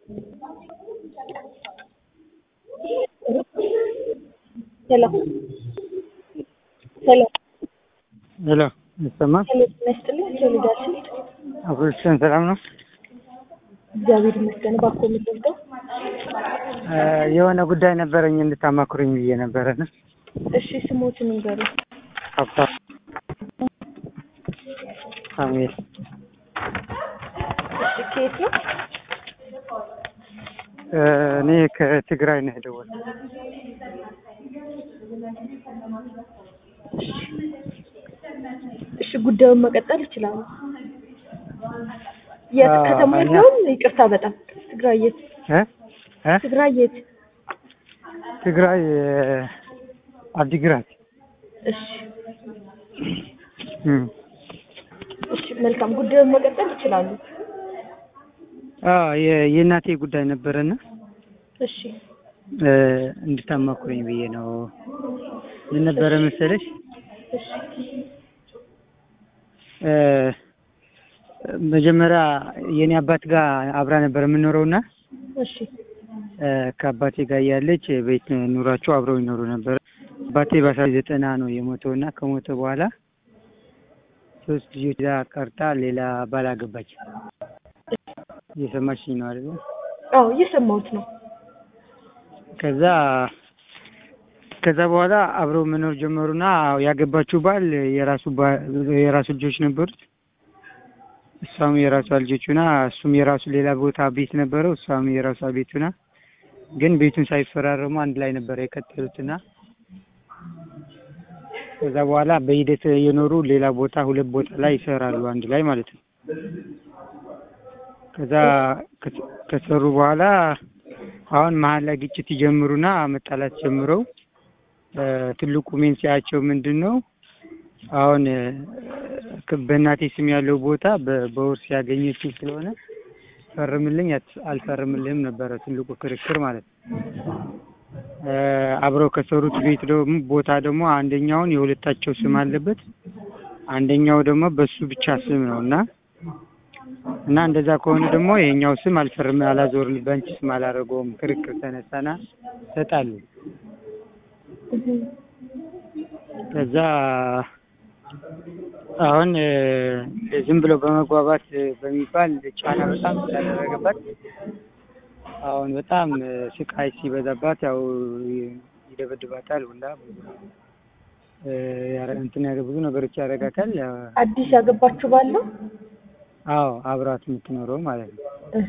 ሄሎ ሄሎ ሄሎ ይሰማል? ሄሎ ጤና ይስጥልኝ። ሶሊዳችን አብሮችን ሰላም ነው? እግዚአብሔር ይመስገን። እባክዎ የምትወስደው የሆነ ጉዳይ ነበረኝ እንድታማክሩኝ ብዬ ነበረ ነው። እሺ፣ ስሞትን ንገሩ። ሀብታም ሳሙኤል እሺ፣ ከየት ነው? እኔ ከትግራይ ነው የደወልኩት። እሺ፣ ጉዳዩን መቀጠል ይችላሉ። የት አዎ፣ ከተማ እኛ- ያለውን? ይቅርታ በጣም ትግራይ የት? እ እ ትግራይ የት? ትግራይ አዲግራት እሺ፣ እም። እሺ፣ መልካም ጉዳዩን መቀጠል ይችላሉ። አዎ የ- የእናቴ ጉዳይ ነበረና እሺ፣ እ እንድታማክሩኝ ብዬ ነው። ምን ነበረ መሰለሽ እሺ፣ እ መጀመሪያ የኔ አባት ጋር አብራ ነበር የምንኖረውና እሺ፣ እ ከአባቴ ጋር እያለች ቤት ኑሯቸው አብረው ይኖሩ ነበር። አባቴ በአስራ ዘጠና ነው የሞተው እና ከሞተ በኋላ ሶስት ልጆች ይዛ ቀርታ ሌላ ባል አገባች። እየሰማችኝ ነው አይደል? አዎ እየሰማሁት ነው። ከዛ ከዛ በኋላ አብረው መኖር ጀመሩና ያገባችው ባል የራሱ ባ- የራሱ ልጆች ነበሩት። እሷም የራሷ ልጆች ሆና እሱም የራሱ ሌላ ቦታ ቤት ነበረው፣ እሷም የራሷ ቤት ሆና ግን ቤቱን ሳይፈራረሙ አንድ ላይ ነበር የቀጠሉትና ከዛ በኋላ በሂደት የኖሩ ሌላ ቦታ ሁለት ቦታ ላይ ይሰራሉ አንድ ላይ ማለት ነው። ከዛ ከ- ከሰሩ በኋላ አሁን መሀል ላይ ግጭት ይጀምሩና መጣላት ጀምረው እ ትልቁ መንስኤያቸው ምንድን ነው? አሁን እ ከ- በእናቴ ስም ያለው ቦታ በ- በውርስ ያገኘችው ስለሆነ ፈርምልኝ አት- አልፈርምልህም ነበረ ትልቁ ክርክር ማለት ነው። እ አብረው ከሰሩት ቤት ደግሞ ቦታ ደግሞ አንደኛውን የሁለታቸው ስም አለበት፣ አንደኛው ደግሞ በሱ ብቻ ስም ነው እና እና እንደዛ ከሆነ ደግሞ የኛው ስም አልፈርም አላዞርም በአንቺ ስም አላደረገውም ክርክር ተነሳና ተጣሉ። ከዛ አሁን እ ዝም ብሎ በመግባባት በሚባል ጫና በጣም ስላደረገባት አሁን በጣም እ ስቃይ ሲበዛባት ያው ይ- ይደበድባታል ሁላ ብዙ እ ያረ- እንትን ያደ ብዙ ነገሮች ያደርጋታል። ያው አዲስ ያገባችሁ ባለው አዎ አብራት የምትኖረው ማለት ነው። እህ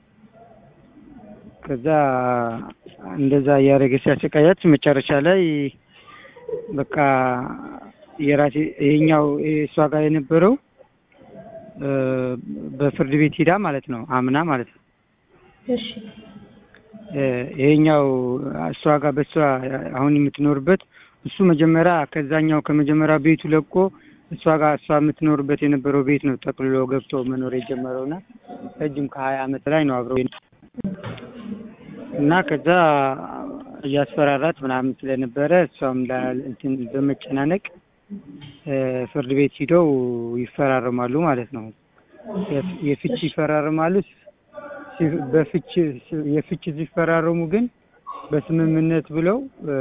ከዛ እንደዛ እያደረገ ሲያሰቃያት መጨረሻ ላይ በቃ የራሴ ይሄኛው እሷ ጋር የነበረው እ በፍርድ ቤት ሂዳ ማለት ነው አምና ማለት ነው እሺ እ ይሄኛው እሷ ጋር በእሷ አሁን የምትኖርበት እሱ መጀመሪያ ከዛኛው ከመጀመሪያ ቤቱ ለቆ እሷ ጋር እሷ የምትኖርበት የነበረው ቤት ነው ጠቅልሎ ገብቶ መኖር የጀመረውና ረጅም ከሀያ አመት ላይ ነው አብረው እና ከዛ እያስፈራራት ምናምን ስለነበረ እሷም ላ- እንትን በመጨናነቅ እ ፍርድ ቤት ሂደው ይፈራረማሉ ማለት ነው። የፍ- የፍች ይፈራረማሉ። ሲ- በፍች የፍች ሲፈራረሙ ግን በስምምነት ብለው እ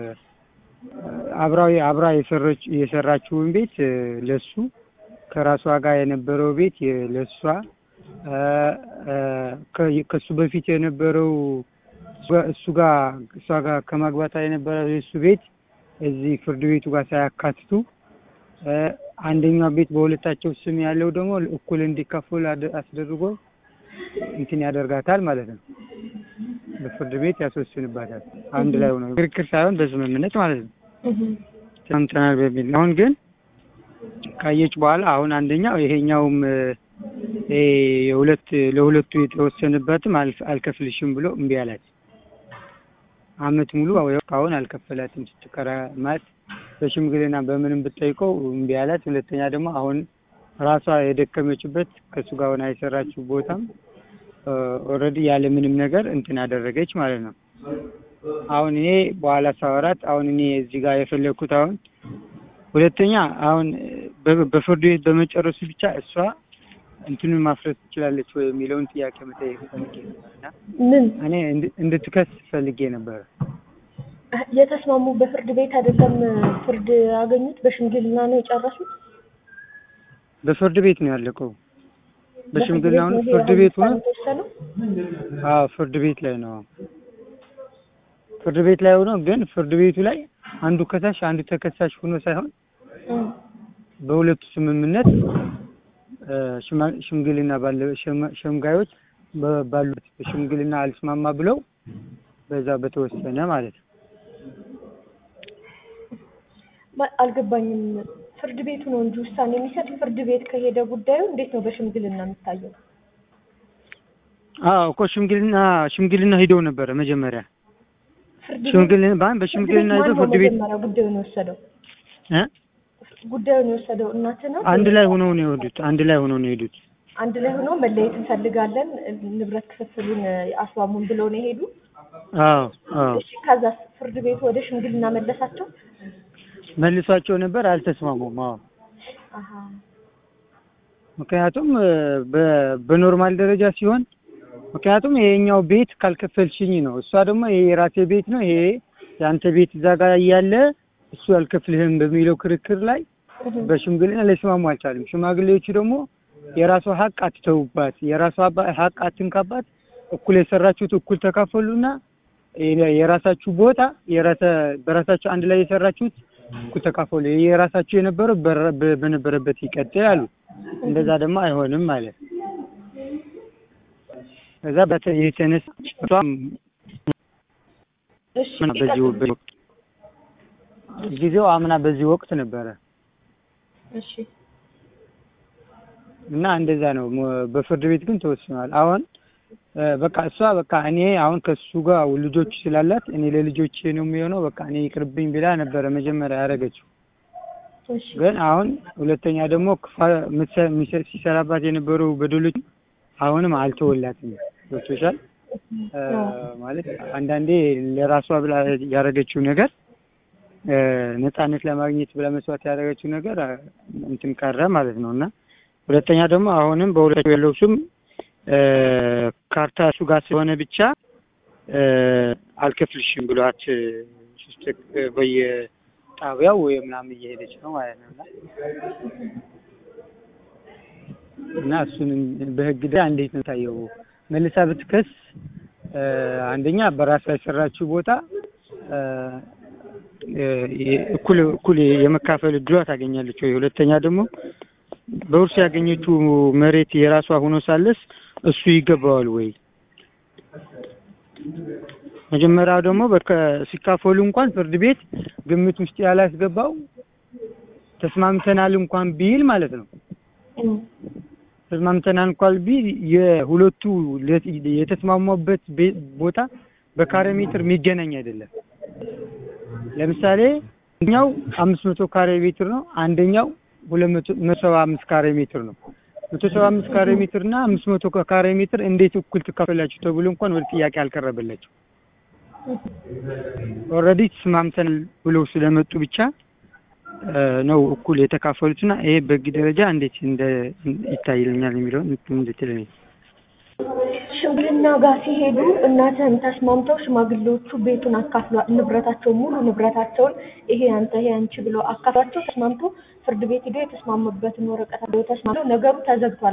አብራዊ አብራ የሰረች የሰራችውን ቤት እ ለሱ ከራሷ ጋር የነበረው ቤት የ- ለሷ እ እ ከ- ከሱ በፊት የነበረው እሱ ጋር- እሱ ጋር እሷ ጋር ከማግባታ የነበረው የእሱ ቤት እዚህ ፍርድ ቤቱ ጋር ሳያካትቱ እ አንደኛው ቤት በሁለታቸው ስም ያለው ደግሞ እኩል እንዲካፈሉ አድ- አስደርጎ እንትን ያደርጋታል ማለት ነው። በፍርድ ቤት ያስወስንባታል። አንድ ላይ ሆነው ክርክር ሳይሆን በስምምነት ማለት ነው። እህ ሰምተናል በሚል አሁን ግን ካየች በኋላ አሁን አንደኛው ይሄኛውም እ ይሄ የሁለት ለሁለቱ የተወሰነበትም አልፍ- አልከፍልሽም ብሎ እምቢ አላት። አመት ሙሉ አሁን አልከፈላትም ስትከራ ማለት በሽምግልና በምንም ብትጠይቀው እምቢ አላት። ሁለተኛ ደግሞ አሁን ራሷ የደከመችበት ከእሱ ጋር ሆና የሰራችው ቦታም ኦልሬዲ ያለ ምንም ነገር እንትን አደረገች ማለት ነው። አሁን እኔ በኋላ ሳወራት አሁን እኔ እዚህ ጋር የፈለግኩት አሁን ሁለተኛ አሁን በ- በፍርድ ቤት በመጨረሱ ብቻ እሷ እንትኑን ማፍረስ ትችላለች ወይ የሚለውን ጥያቄ መጠየቅ ፈልጌ ነበር እና ምን እኔ እንድ- እንድትከስ ፈልጌ ነበር። የተስማሙ በፍርድ ቤት አይደለም ፍርድ ያገኙት በሽምግልና ነው የጨረሱት በፍርድ ቤት ነው ያለቀው። በሽምግልና በፍርድ ሆነ ቤት ነው ፍርድ ይሄ ቤት ሆነ ውሳኔ የተወሰነው? አዎ ፍርድ ቤት ላይ ነው። ፍርድ ቤት ላይ ሆኖ ግን ፍርድ ቤቱ ላይ አንዱ ከሳሽ አንዱ ተከሳሽ ሆኖ ሳይሆን እም፣ በሁለቱ ስምምነት እ፣ ሽማ- ሽምግልና ባለ ሸማ- ሸምጋዮች በ- ባሉት በሽምግልና አልስማማ ብለው በዛ በተወሰነ ማለት ነው። ማ- አልገባኝም። ፍርድ ቤቱ ነው እንጂ ውሳኔ የሚሰጥ ፍርድ ቤት ከሄደ ጉዳዩ እንዴት ነው በሽምግልና የሚታየው? አዎ እኮ ሽምግልና ሽምግልና ሂደው ነበረ መጀመሪያ ፍርድ ቤት ሽምግልና ባን በሽምግልና ፍርድ ቤት ሂደው ማን ነው ፍርድ ቤት መጀመሪያ ጉዳዩን የወሰደው? እ ጉዳዩን የወሰደው እናትህ ነው? አንድ ላይ ሆነው ነው የሄዱት። አንድ ላይ ሆነው ነው የሄዱት። አንድ ላይ ሆኖ መለየት እንፈልጋለን ንብረት ክፍፍሉን አስማሙን ብለው ነው የሄዱ። አዎ አዎ እሺ ከዛ ፍርድ ቤቱ ወደ ሽምግልና መለሳቸው። መልሷቸው ነበር፣ አልተስማሙም። አዎ አሀ ምክንያቱም እ፣ በ- በኖርማል ደረጃ ሲሆን ምክንያቱም ይሄኛው ቤት ካልከፈልሽኝ ነው፣ እሷ ደግሞ ይሄ የራሴ ቤት ነው፣ ይሄ የአንተ ቤት እዛ ጋር እያለ እሱ አልከፍልህም በሚለው ክርክር ላይ እህም፣ በሽምግልና ሊስማሙ አልቻሉም። ሽማግሌዎቹ ደግሞ የራሷ ሀቅ አትተውባት፣ የራሷ አባ- ሀቅ አትንካባት፣ እኩል የሰራችሁት እኩል ተካፈሉና የ- የራሳችሁ ቦታ የራሰ በራሳችሁ አንድ ላይ የሰራችሁት እኩል ተካፈሉ፣ የራሳችሁ የነበረው በረ- በ- በነበረበት ይቀጥል አሉ። እንደዛ ደግሞ አይሆንም ማለት ነው። ከዛ በተ- የተነሳ እሷም እሺ አምና በዚህ ወ- ይቀጥሉ። በዚህ ወቅት ጊዜው አምና በዚህ ወቅት ነበረ እሺ እና እንደዛ ነው። ሞ- በፍርድ ቤት ግን ተወስኗል። አሁን እ፣ በቃ እሷ በቃ እኔ አሁን ከሱ ጋር ልጆች ስላላት እኔ ለልጆቼ ነው የሚሆነው በቃ እኔ ይቅርብኝ ብላ ነበረ መጀመሪያ ያደረገችው። እሺ ግን አሁን ሁለተኛ ደግሞ ክፋ- ምትሰ- ሚሰ- ሲሰራባት የነበሩ በደሎች አሁንም አልተወላትም። ገብቶሻል? እ፣ ማለት አንዳንዴ ለራሷ ብላ ያደረገችው ነገር እ፣ ነፃነት ለማግኘት ብላ መስዋዕት ያደረገችው ነገር እ፣ እንትን ቀረ ማለት ነው እና ሁለተኛ ደግሞ አሁንም በሁለቱ ያለው ስም እ፣ ካርታ እሱ ጋር ስለሆነ ብቻ እ፣ አልከፍልሽም ብሏት እ፣ ስትክ- በየጣቢያው ወይ ምናምን እየሄደች ነው ማለት ነው እና እና እሱንም በህግ ዳ እንዴት ነው ታየው? መልሳ ብትከስ እ፣ አንደኛ በራሷ የሰራችው ቦታ እ፣ እ፣ እኩል እኩል የመካፈል እድሏ ታገኛለች ወይ? ሁለተኛ ደግሞ በውርስ ያገኘችው መሬት የራሷ ሆኖ ሳለስ እሱ ይገባዋል ወይ? መጀመሪያው ደግሞ በከ ሲካፈሉ እንኳን ፍርድ ቤት ግምት ውስጥ ያላስገባው ተስማምተናል እንኳን ቢል ማለት ነው እም፣ ተስማምተናል እንኳን ቢል የሁለቱ ለ- የተስማሙበት ቤ- ቦታ በካሬ ሜትር የሚገናኝ አይደለም። ለምሳሌ አንደኛው አምስት መቶ ካሬ ሜትር ነው፣ አንደኛው ሁለት መቶ መቶ ሰባ አምስት ካሬ ሜትር ነው። መቶ ሰባ አምስት ካሬ ሜትር እና አምስት መቶ ካሬ ሜትር እንዴት እኩል ትካፈላችሁ ተብሎ እንኳን ወደ ጥያቄ አልቀረበላቸው። ኦልሬዲ ተስማምተናል ብለው ስለመጡ ብቻ እ፣ ነው እኩል የተካፈሉትና ይሄ በህግ ደረጃ እንዴት እንደ ይታይልኛል የሚለውን እንድትለኝ ሽምግልና ጋር ሲሄዱ እናትህን ተስማምተው ሽማግሌዎቹ ቤቱን አካፍሏ ንብረታቸውን ሙሉ ንብረታቸውን ይሄ አንተ ይሄ አንቺ ብለው አካፍሏቸው ተስማምተው ፍርድ ቤት ሄደው የተስማሙበትን ወረቀት አድርገው ተስማምተው ነገሩ ተዘግቷል።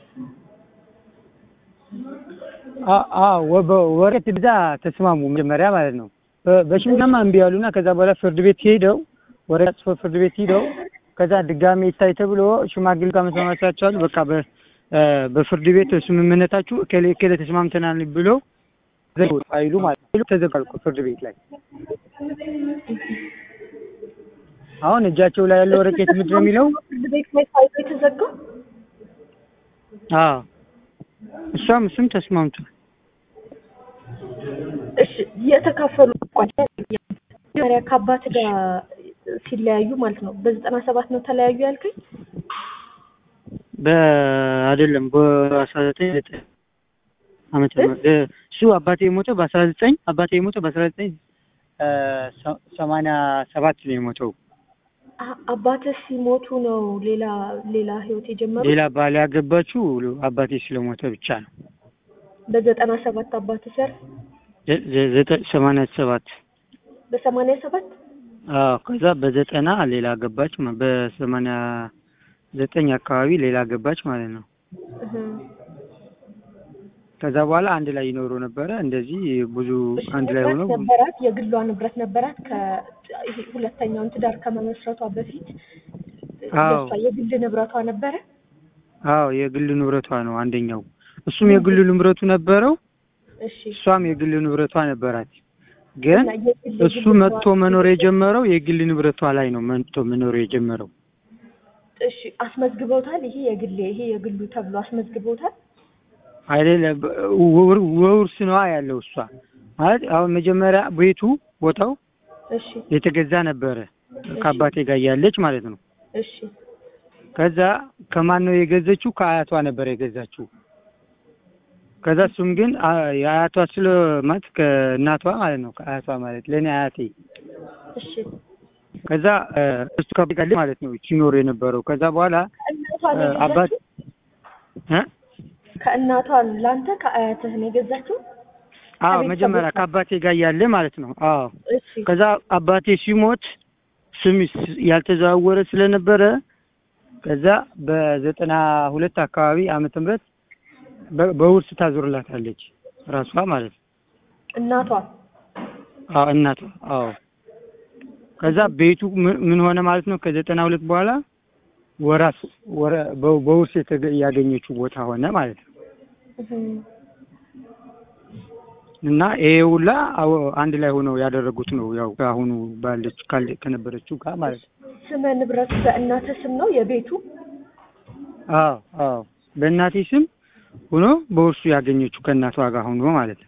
ወረቀት ብዛ ተስማሙ መጀመሪያ ማለት ነው። በ- በሽምግልናማ እምቢ ያሉና ከዛ በኋላ ፍርድ ቤት ሄደው ወረቀት ጽፎ ፍርድ ቤት ሄደው ከዛ ድጋሜ ይታይ ተብሎ ሽማግሌ ጋር መስማማታቸዋል። በቃ በ- እ፣ በፍርድ ቤት ስምምነታችሁ እከሌ እከሌ ተስማምተናል ብሎ ዘጉ ፋይሉ ማለት ነው። ተዘጋል እኮ ፍርድ ቤት ላይ አሁን እጃቸው ላይ ያለው ወረቀት ምንድን ነው የሚለው? ፍርድ ቤት ላይ ፋይሉ የተዘጋው አዎ እሷም እሱም ተስማምቷል። እሺ የተካፈሉ መጀመሪያ ከአባት ጋር ሲለያዩ ማለት ነው በዘጠና ሰባት ነው ተለያዩ ያልከኝ? በአይደለም በአስራ ዘጠኝ ዘጠኝ ዓመተ ምህረት እ፣ እሱ አባቴ የሞተው በአስራ ዘጠኝ አባቴ የሞተው በአስራ ዘጠኝ ሰማንያ ሰባት ነው የሞተው አ- አባትህ ሲሞቱ ነው ሌላ ሌላ ህይወት የጀመሩት? ሌላ ባል ያገባችው አባቴ ስለሞተ ብቻ ነው። በዘጠና ሰባት አባትህ ሲያርፍ ዘ- ዘ- ዘጠኝ ሰማንያ ሰባት በሰማንያ ሰባት አዎ ከዛ በዘጠና ሌላ ገባች ማ- በሰማንያ ዘጠኝ አካባቢ ሌላ ገባች ማለት ነው። እህ። ከዛ በኋላ አንድ ላይ ይኖሩ ነበረ። እንደዚህ ብዙ እሺ፣ አንድ ላይ ንብረት ሆነው ነበራት፣ የግሏ ንብረት ነበራት። ከ ይሄ ሁለተኛውን ትዳር ከመመስረቷ በፊት አዎ። የእሷ የግል ንብረቷ ነበረ። አዎ የግል ንብረቷ ነው አንደኛው። እሱም የግል ንብረቱ ነበረው፣ እሺ እሷም የግል ንብረቷ ነበራት። ግን እና የግል እሱ ንብረቷ- መጥቶ መኖር የጀመረው የግል ንብረቷ ላይ ነው መጥቶ መኖር የጀመረው። እሺ አስመዝግበውታል። ይሄ የግሌ ይሄ የግሉ ተብሎ አስመዝግበውታል። አይደለም ውር- ውርስ ነዋ ያለው እሷ ማለት አሁን መጀመሪያ ቤቱ ቦታው እሺ የተገዛ ነበረ ከአባቴ ጋር እያለች ማለት ነው። እሺ ከዛ ከማን ነው የገዘችው? ከአያቷ ነበር የገዛችው። ከዛ እሱም ግን አ- የአያቷ ስለ ማለት ከእናቷ ማለት ነው ከአያቷ ማለት ለእኔ አያቴ እሺ ከዛ እ፣ እሱ ከጋለ ማለት ነው ሲኖር የነበረው ከዛ በኋላ ከእናቷ እ፣ ነው አባት የገዛችው? እ? ከእናቷ ለአንተ ከአያትህ ነው የገዛችው? አዎ ከቤተሰቦቿ? መጀመሪያ ከአባቴ ጋር እያለ ማለት ነው። አዎ እሺ ከዛ አባቴ ሲሞት ስም ስ- ያልተዘዋወረ ስለነበረ ከዛ በዘጠና ሁለት አካባቢ ዓመተ ምህረት በ- በውርስ ታዞርላታለች ራሷ ማለት ነው። እናቷ አዎ እናቷ አዎ ከዛ ቤቱ ምን- ምን ሆነ ማለት ነው ከዘጠና ሁለት በኋላ ወራስ ወረ በ- በውርስ የተገ- ያገኘችው ቦታ ሆነ ማለት ነው። እህ። እና ይሄ ሁላ አዎ አንድ ላይ ሆነው ያደረጉት ነው ያው አሁኑ ባለች ካለ ከነበረችው ጋር ማለት ነው። ስመ ንብረቱ በእናትህ ስም ነው የቤቱ? አዎ አዎ በእናቴ ስም ሆኖ በውርሱ ያገኘችው ከእናቷ ጋር ሆኖ ማለት ነው።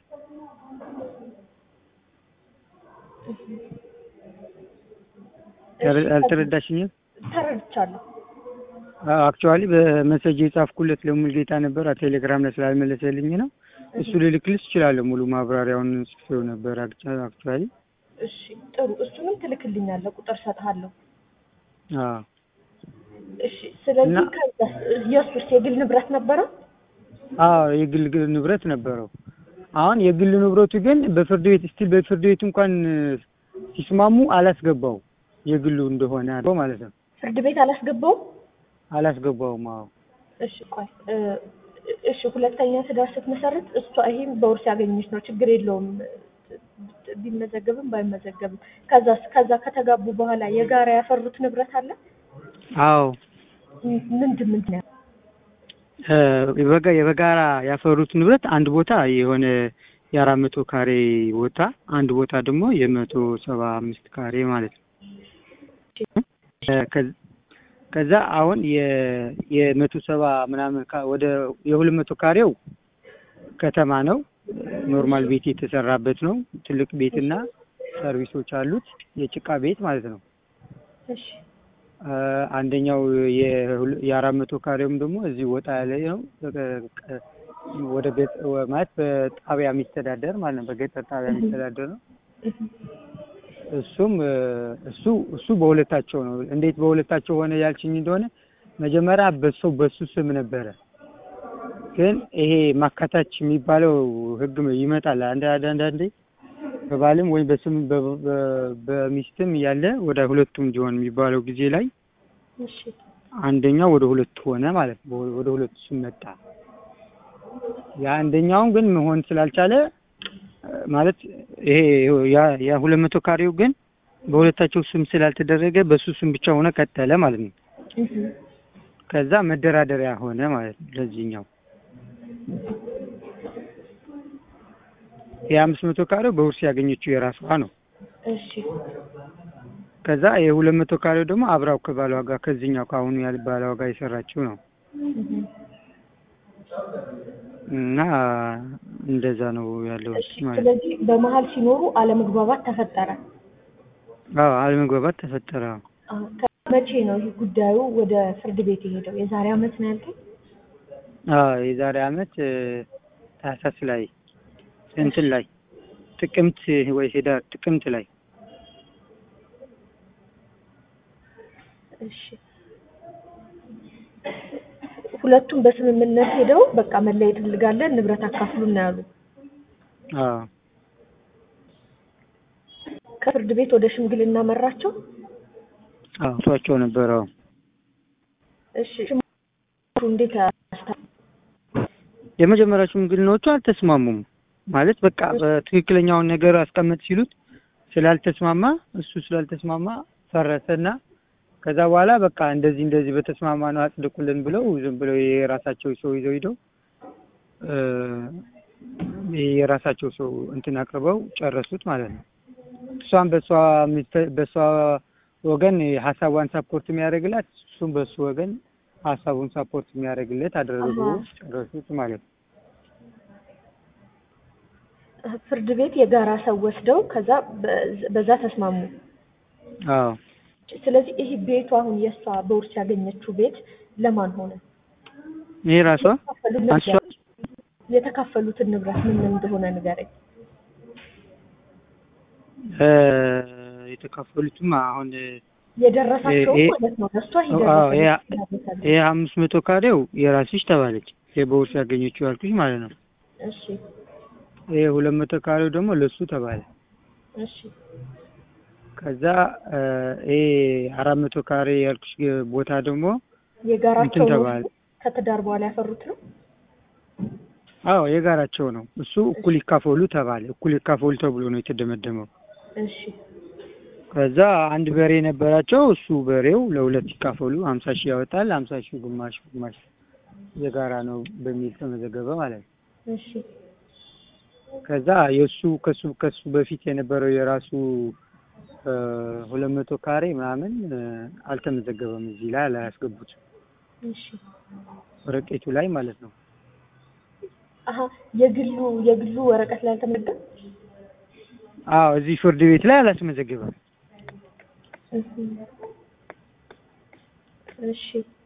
እሺ፣ አልተረዳሽኝም? ተረድቻለሁ። አክቹዋሊ በመሰጅ የጻፍኩለት ለሙልጌታ ነበር ቴሌግራም ላይ ስላልመለሰልኝ ነው። እሱ ልልክልስ እችላለሁ። ሙሉ ማብራሪያውን ጽፌው ነበር አክቹዋሊ። እሺ ጥሩ፣ እሱንም ትልክልኛለህ፣ ቁጥር ሰጥሃለሁ። አዎ እሺ ስለዚህ እና- ከዛ የእሱስ የግል ንብረት ነበረው? አዎ የግል ግል ንብረት ነበረው። አሁን የግል ንብረቱ ግን በፍርድ ቤት ስቲል በፍርድ ቤት እንኳን ሲስማሙ አላስገባው የግሉ እንደሆነ አድርጎ ማለት ነው። ፍርድ ቤት አላስገባውም? አላስገባውም። አዎ እሺ ቆይ እ፣ እሺ ሁለተኛ ትዳር ስትመሰርት እሷ ይሄም በውርስ ያገኘች ነው፣ ችግር የለውም ቢመዘገብም ባይመዘገብም። ከዛ ከዛ ከተጋቡ በኋላ የጋራ ያፈሩት ንብረት አለ? አዎ ም- ምንድን ምንድን ነው? እ፣ የበጋ የበጋራ ያፈሩት ንብረት አንድ ቦታ የሆነ የአራት መቶ ካሬ ቦታ አንድ ቦታ ደግሞ የመቶ ሰባ አምስት ካሬ ማለት ነው። እ፣ ከ- ከዛ አሁን የ- የመቶ ሰባ ምናምን ካ- ወደ የሁለት መቶ ካሬው ከተማ ነው። ኖርማል ቤት የተሰራበት ነው። ትልቅ ቤትና ሰርቪሶች አሉት። የጭቃ ቤት ማለት ነው። እሺ እ፣ አንደኛው የሁለ- የአራት መቶ ካሬውም ደግሞ እዚህ ወጣ ያለ ነው። በቀ- ቀ- ወደ ገጠ ወ- ማለት በጣቢያ የሚተዳደር ማለት ነው። በገጠር ጣቢያ የሚተዳደር ነው። እሱም እ፣ እሱ እሱ በሁለታቸው ነው። እንዴት በሁለታቸው ሆነ ያልችኝ እንደሆነ መጀመሪያ በሱ በሱ ስም ነበረ። ግን ይሄ ማካታች የሚባለው ሕግ ይመጣል አንድ አንዳንዴ በባልም ወይም በስም በ- በ- በሚስትም ያለ ወደ ሁለቱም እንዲሆን የሚባለው ጊዜ ላይ እሺ አንደኛው ወደ ሁለቱ ሆነ ማለት ነው። ወደ ሁለቱ ስም መጣ። የአንደኛውን ግን መሆን ስላልቻለ እ፣ ማለት ይሄ ያ ያ ሁለት መቶ ካሬው ግን በሁለታቸው ስም ስላልተደረገ በሱ ስም ብቻ ሆነ ቀጠለ ማለት ነው። እህ። ከዛ መደራደሪያ ሆነ ማለት ነው ለዚህኛው የአምስት መቶ ካሬው በውርስ ያገኘችው የራሷ ነው። እሺ ከዛ የሁለት መቶ ካሬው ደግሞ አብራው ከባሏ ጋር ከዚህኛው ከአሁኑ ያለ ባሏ ጋር የሰራችው ነው እህ። እና እንደዛ ነው ያለው እሺ ማለት ነው። ስለዚህ በመሀል ሲኖሩ አለመግባባት ተፈጠረ። አዎ አለመግባባት ተፈጠረ። አ፣ መቼ ነው ይህ ጉዳዩ ወደ ፍርድ ቤት የሄደው? የዛሬ አመት ነው ያልከኝ? አዎ የዛሬ አመት እ፣ ታህሳስ ላይ እንትን ላይ ጥቅምት ወይ ሄዳር ጥቅምት ላይ እሺ ሁለቱም በስምምነት ሄደው በቃ መለየት እንፈልጋለን ንብረት አካፍሉን ነው ያሉ። አዎ ከፍርድ ቤት ወደ ሽምግልና መራቸው። አዎ እሷቸው ነበር። አዎ እሺ ሽማግሌዎቹ እንዴት ያስታ የመጀመሪያ ሽምግልናዎቹ አልተስማሙም። ማለት በቃ በትክክለኛውን ነገር አስቀምጥ ሲሉት ስላልተስማማ እሱ ስላልተስማማ ፈረሰና ከዛ በኋላ በቃ እንደዚህ እንደዚህ በተስማማ ነው አጽድቁልን ብለው ዝም ብለው የራሳቸው ሰው ይዘው ሂደው እ የራሳቸው ሰው እንትን አቅርበው ጨረሱት ማለት ነው። እሷም በሷ ሚስተ- በሷ ወገን ሀሳቧን ሳፖርት የሚያደርግላት እሱም በሱ ወገን ሀሳቡን ሳፖርት የሚያደርግለት አደረጉ አሃ። ጨረሱት ማለት ነው። ፍርድ ቤት የጋራ ሰው ወስደው ከዛ በ- በዛ ተስማሙ። አዎ ስለዚህ ይህ ቤቱ አሁን የእሷ በውርስ ያገኘችው ቤት ለማን ሆነ? ይሄ ራሷ የተካፈሉት እሷ ንብረት- የተካፈሉትን ንብረት ምን ምን እንደሆነ ንገረኝ። እ የተካፈሉትም አሁን የደረሳቸው ይሄ- ማለት ነው። ለእሷ አዎ ይሄ ይደረሳል። ይሄ አምስት መቶ ካሬው የራስሽ ተባለች። ይሄ በውርስ ያገኘችው ያልኩሽ ማለት ነው። እሺ ይሄ ሁለት መቶ ካሬው ደግሞ ለሱ ተባለ። እሺ ከዛ እ ይሄ አራት መቶ ካሬ ያልኩሽ ቦታ ደግሞ የጋራቸው እንትን ነው። ተባለ። ከትዳር በኋላ ያፈሩት ነው። አዎ የጋራቸው ነው። እሱ እኩል ይካፈሉ ተባለ። እኩል ይካፈሉ ተብሎ ነው የተደመደመው። እሺ ከዛ አንድ በሬ ነበራቸው። እሱ በሬው ለሁለት ይካፈሉ፣ ሀምሳ ሺህ ያወጣል። ሀምሳ ሺህ ግማሽ ግማሽ የጋራ ነው በሚል ተመዘገበ ማለት ነው። እሺ ከዛ የእሱ ከሱ ከሱ በፊት የነበረው የራሱ እ ሁለት መቶ ካሬ ምናምን እ አልተመዘገበም እዚህ ላይ አላያስገቡት እሺ ወረቀቱ ላይ ማለት ነው። አሀ የግሉ የግሉ ወረቀት ላይ አልተመዘገበም። አዎ እዚህ ፍርድ ቤት ላይ አላስመዘገበም። እህ እሺ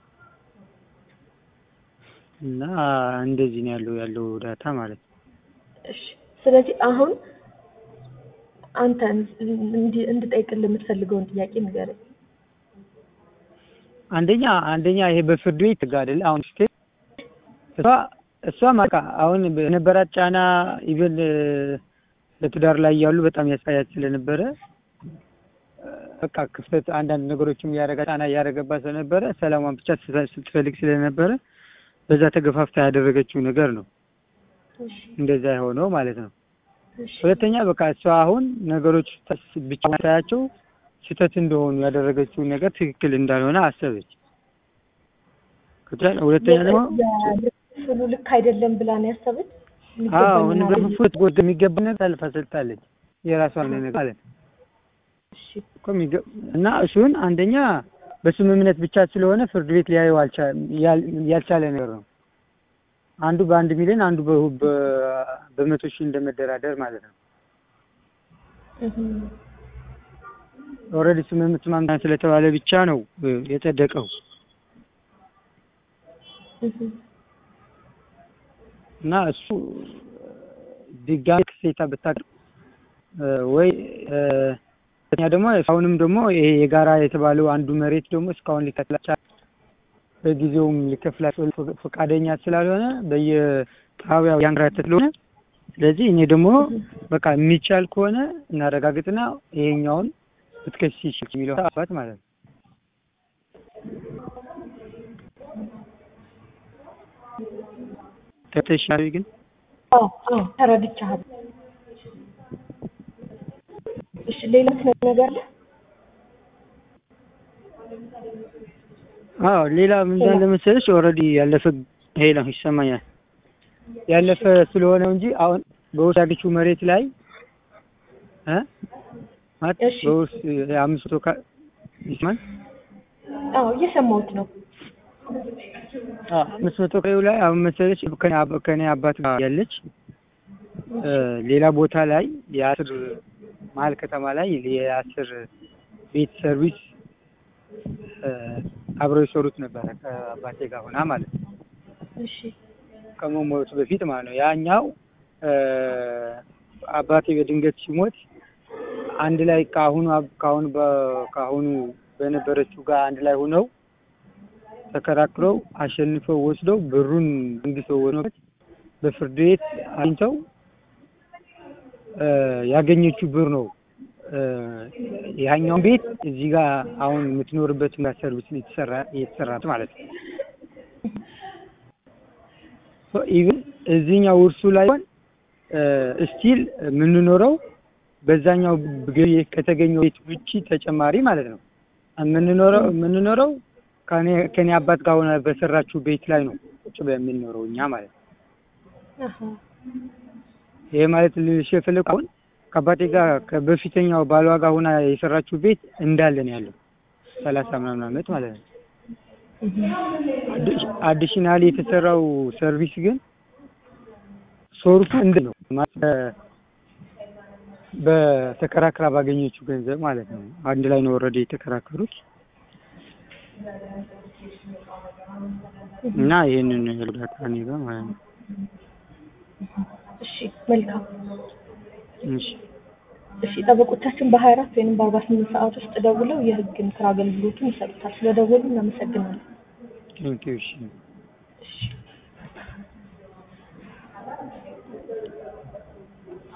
እና እንደዚህ ነው ያለው ያለው ዳታ ማለት ነው። እሺ ስለዚህ አሁን አንተ እንዲ- እንድጠይቅልህ የምትፈልገውን ጥያቄ ንገረኝ። አንደኛ አንደኛ ይሄ በፍርድ ቤት ህግ አይደለ አሁን ስትሄድ እሷ እሷ ማቃ አሁን በነበራት ጫና ኢቨን በትዳር ላይ ያሉ በጣም ያሳያት ስለነበረ እ በቃ ክፍተት አንዳንድ ነገሮችም እያደረጋ ጫና እያደረገባት ስለነበረ ሰላሟን ብቻ ስትፈ- ስትፈልግ ስለነበረ በዛ ተገፋፍታ ያደረገችው ነገር ነው እሺ እንደዛ የሆነው ማለት ነው። እሺ ሁለተኛ በቃ እሷ አሁን ነገሮች ተስ- ብቻ ሳያቸው ስህተት እንደሆኑ ያደረገችውን ነገር ትክክል እንዳልሆነ አሰበች። ከዛ- ሁለተኛ ደግሞ የክፍሉ ልክ አይደለም ብላ ነው ያሰበች። አዎ የሚገባኝን ነገር አገኘሁ። ፍት ጎድ የሚገባ ነገር አልፋ ሰጥታለች። የራሷን ነገር ማለት ነው እሺ እኮ የሚገ- እና እሱን አንደኛ በስምምነት ብቻ ስለሆነ ፍርድ ቤት ሊያየው አልቻ- ያል- ያልቻለ ነገር ነው። አንዱ በአንድ ሚሊዮን አንዱ በ- በ- በመቶ ሺህ እንደመደራደር ማለት ነው። እህ ኦልሬዲ ስምምነት ማምጣት ስለተባለ ብቻ ነው እ የጸደቀው እህ እና እሱ ድጋሚ ክሴታ ብታቀርብ እ ወይ እ ሁለተኛ ደግሞ አሁንም ደግሞ ይሄ የጋራ የተባለው አንዱ መሬት ደግሞ እስካሁን ሊከፍላቸው በጊዜውም ሊከፍላቸው ፈ- ፈቃደኛ ስላልሆነ በየጣቢያው ያንከራተተ ስለሆነ ስለዚህ እኔ ደግሞ በቃ የሚቻል ከሆነ እናረጋግጥና ይሄኛውን ብትከስ ይችል የሚለው አባት ማለት ነው። ተተሻሪ ግን አዎ አዎ ተረድቻለሁ። እሺ ሌላ የምትነግረኝ ነገር አለ? አዎ ሌላ ምን እንዳለ መሰለሽ ኦልሬዲ ያለፈ ሄላ ይሰማኛል ያለፈ ስለሆነ እንጂ አሁን በውስጥ ያለችው መሬት ላይ እ ማለት እሺ። በውስጥ አምስት መቶ ካ- ይስማል አዎ እየሰማሁት ነው። አምስት መቶ ካሬው ላይ አሁን መሰለሽ ከኔ አባ- ከኔ አባት ጋር ያለች እ ሌላ ቦታ ላይ የአስር መሀል ከተማ ላይ የአስር ቤት ሰርቪስ እ አብረው የሰሩት ነበረ ከአባቴ ጋር ሆና ማለት ነው። እሺ ከመሞቱ በፊት ማለት ነው። ያኛው እ አባቴ በድንገት ሲሞት አንድ ላይ ከአሁኑ አብ- ከአሁኑ በ- ከአሁኑ በነበረችው ጋር አንድ ላይ ሆነው ተከራክረው አሸንፈው ወስደው ብሩን መንግስተው ወስዶበት በፍርድ ቤት አግኝተው እ ያገኘችው ብር ነው እ ያኛውን ቤት እዚህ ጋር አሁን የምትኖርበት ሰርቪስ የተሰራ የተሰራት ማለት ነው። ኢቭን እዚህኛው ውርሱ ላይ ስቲል የምንኖረው በዛኛው ገቢ ከተገኘው ቤት ውጪ ተጨማሪ ማለት ነው የምንኖረው የምንኖረው ከኔ ከኔ አባት ጋር ሆነ በሰራችው ቤት ላይ ነው ቁጭ ብለን የምንኖረው እኛ ማለት ነው። አሃ ይሄ ማለት ልልሽ የፈለኩት አሁን ከአባቴ ጋር ከበፊተኛው ባሏ ጋር ሆና የሰራችው ቤት እንዳለ ነው ያለው ሰላሳ ምናምን ዓመት ማለት ነው። አዲሽናል የተሰራው ሰርቪስ ግን ሶርሱ እንደ ነው ማለት በተከራክራ ባገኘችው ገንዘብ ማለት ነው። አንድ ላይ ነው ወረደ የተከራከሩት እና ይሄንን እርዳታ እኔ ጋር ማለት ነው። እሺ መልካም። እሺ እሺ ጠበቆቻችን በሀያ አራት ወይም በአርባ ስምንት ሰዓት ውስጥ ደውለው የህግ ምክር አገልግሎቱን ይሰጡታል። ስለደወሉ እናመሰግናለን። ቴንኪው እሺ እሺ